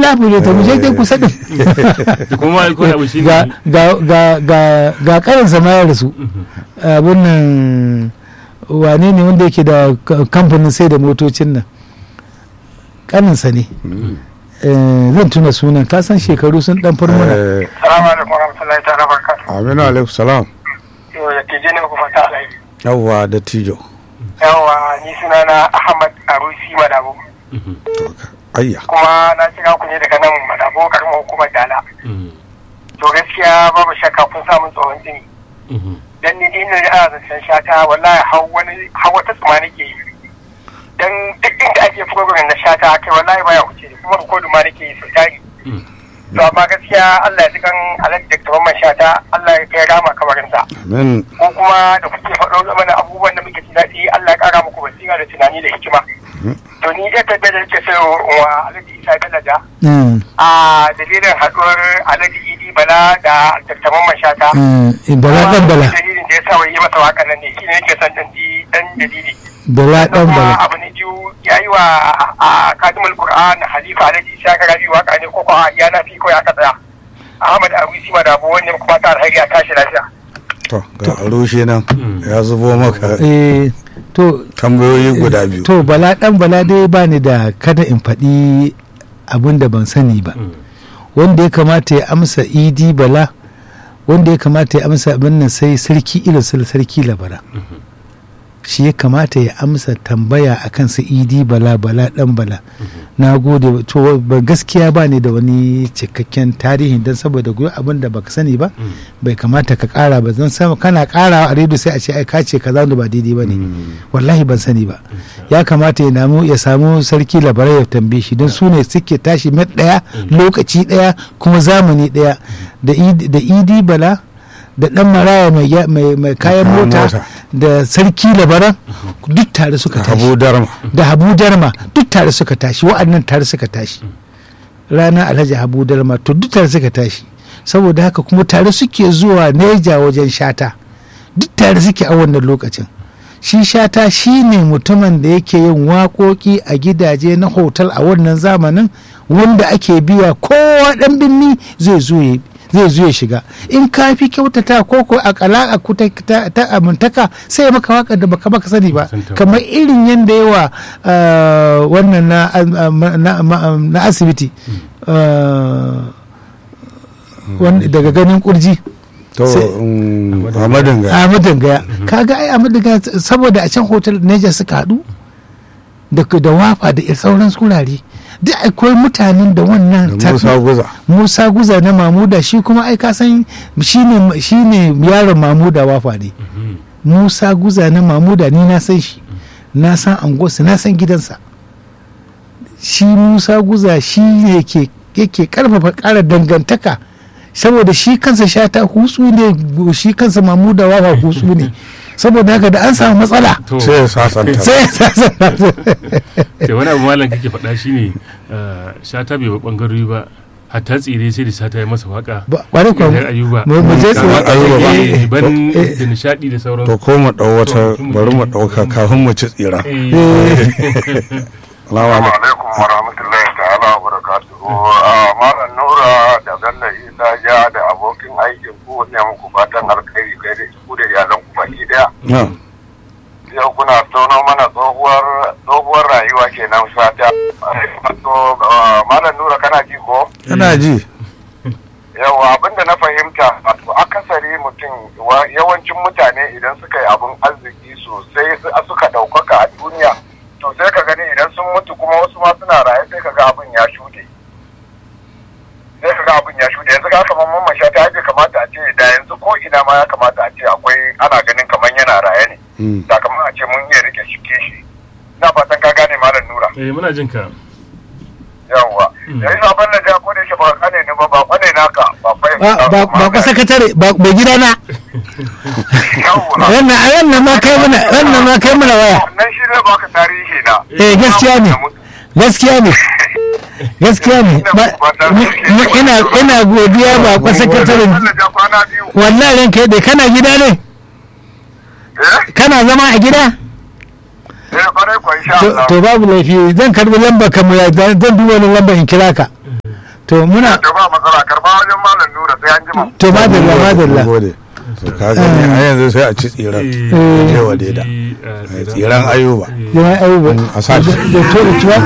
labu ne ta muje dai kusa din da kuma ko abu shi ga ne ga ga ga ga karin sama ya rasu abun nan wane ne wanda yake da ka- kamfanin sai da motocin nan kaninsa ne Eh, zan tuna sunan ka san shekaru sun dan farmuna Eh, Salamu alaikum warahmatullahi ta'ala barakatuh. aminu alaikum salam Yau da ke jini ku fata alaihi. yawwa da tijo Yawwa ni sunana Ahmad Arusi Madabo. ayya Kuma na kira ku ne daga nan Madabo karamar hukumar Dala. To gaskiya babu shakka kun samun tsohon jini. Dan ni ina da ana zancen shata wallahi har wani har wata tsuma nake yi. Dan duk inda ake program na shata kai wallahi baya wuce ni, kuma rikodu ma nake yi sau tari. To amma gaskiya Allah ya ji kan Alhaji Dr. Mamman Shata Allah ya kai rama kamarinsa. amin ko kuma da kuke faɗo game da abubuwan da muke ji daɗi Allah ya ƙara muku basira da tunani da hikima. To ni ɗaya tabbata da nake so wa Alhaji Isa Bello da Mm, a dalilin haɗuwar Alhaji Idi Bala da Dr. Mamman Shata. mm, bala dan bala Dalilin da ya sa wai yi masa waƙa nan ne shi ne yake son ɗan ji ɗan dalili. bala dan kuma bala abu ne biyu ya yi wa a kadimul Qur'an Halifa Alhaji Isa Karabi waƙa ne ko kuwa ya na fi ko ya ka tsaya. Ahmad Arusi Madabo wannan kuma ta alheri a tashi lafiya. to ga rushe nan ya zubo maka eh to tambayoyi guda biyu to bala dan bala dai ba ni da kada in faɗi abin da ban sani ba wanda ya kamata ya amsa idi bala wanda ya kamata ya amsa abin nan sai sarki ilisal sarki labara shi ya kamata ya amsa tambaya akan su idi bala bala dan bala na gode to ba gaskiya ba ne da wani cikakken tarihi don saboda goyi abin da baka sani ba bai kamata ka kara ba zan sama kana kara a rediyo sai a ce ai ka ce kaza da ba daidai ba ne wallahi ban sani ba ya kamata ya namu ya samu sarki labarai ya tambaye shi don su ne suke tashi met daya lokaci daya kuma zamani daya da Idi- da idi bala da dan maraya mai ya- mai mai kayan Kayan mota mota. da sarki labaran duk tare suka tashi habu darma da habu darma duk tare suka tashi wa'annan tare suka tashi rana alhaji habu darma to duk tare suka tashi saboda haka kuma tare suke zuwa neja wajen shata duk tare suke a wannan lokacin shi shata shi ne mutumin da yake yin waƙoƙi a gidaje na hotel a wannan zamanin wanda ake biya kowa ɗan binni zai zo ya zai zo ya shiga in ka fi kyautata ko ko a kala ku ta, ta, ta amintaka sai ya maka waka da baka baka sani ba Santa ba. kamar irin yadda yawa ah, wannan na, ah, ma- na, ma- na asibiti ah, wanda- daga ganin kurji to Sai- um, ahmadin ga Ahmadu Gaya kaga ai Ahmadu Gaya saboda a can hotel Neja suka haɗu da da wafa da sauran surare duk akwai mutanen da wannan da musa guza Musa Guza na Mamuda shi kuma ai ka san shine shine yaron Mamuda wafa ne Musa Guza na Mamuda ni na san shi na san angosu na san gidansa shi Musa Guza shi ne ke yake karfafa ƙara dangantaka saboda shi kansa shata hutsu ne shi kansa Mamuda wafa hutsu ne saboda haka da an samu matsala to sai ya sasanta sai ya sasanta da wani abu malam kake faɗa shine ah, shata bai ba bangarori ba hatta tsire sai da shata ya masa waka Ba- kwarai kuwa Idan ayuba mu mu je Kamar tsaye Ayuba ba. Eh, ban Eh. da nishadi da sauran to ko mu dau wata bari mu dauka kafin mu ci tsira Salamu Assalamu alaikum. alaikum wa rahmatullahi ta'ala wa barakatuhu. Ah, Malam Nura da Bello Isa ja da abokin aikin ku ne muku fatan alkhairi kai da ku da iyalan ku baki daya. Na, Yau kuna tono mana tsohuwar tsohuwar rayuwa kenan sata. To ah, Malam Nura kana ji ko? kana ji Yawa abinda na fahimta wato akasari mutum wa- yawancin mutane idan suka yi abin arziki sosai su- suka ɗaukaka a duniya to sai ka gani idan sun mutu kuma wasu ma suna raye sai ka ga abin ya shuɗe sai ka ga abin ya shuɗe yanzu ga kamar mamman sha ta bai kamata a ce da yanzu ko ina ma ya kamata a ce akwai ana ganin kamar yana raye ne Mm. sakamakon a ce mun iya rike shi shi ina fatan ka gane malam nura eh muna jin ka yawwa yayi sabon da ja ko da yake ba kane ne ba ba kwane naka ba fa ba ba ba ku sakatare ba bai gidana yawwa wannan a wannan ma kai mana wannan ma kai mana waya nan shi zai baka tarihi na eh gaskiya ne gaskiya ne gaskiya ne Ba- ni- ni- ina ina godiya ba ku sakataren Allah ja kwana biyu wallahi ran kai dai kana gida ne eh kana zama a gida eh kwarai kwa insha to Allah to babu laifi zan karbi lambar ka mu ya zan duba wani lambar in kira ka to muna to ba matsala karba wajen malam nura sai an jima to madalla madalla gode to ka gani a yanzu sai a ci tsiran Eh. je wa leda tsiran ayuba jama'a ayuba a sa shi da to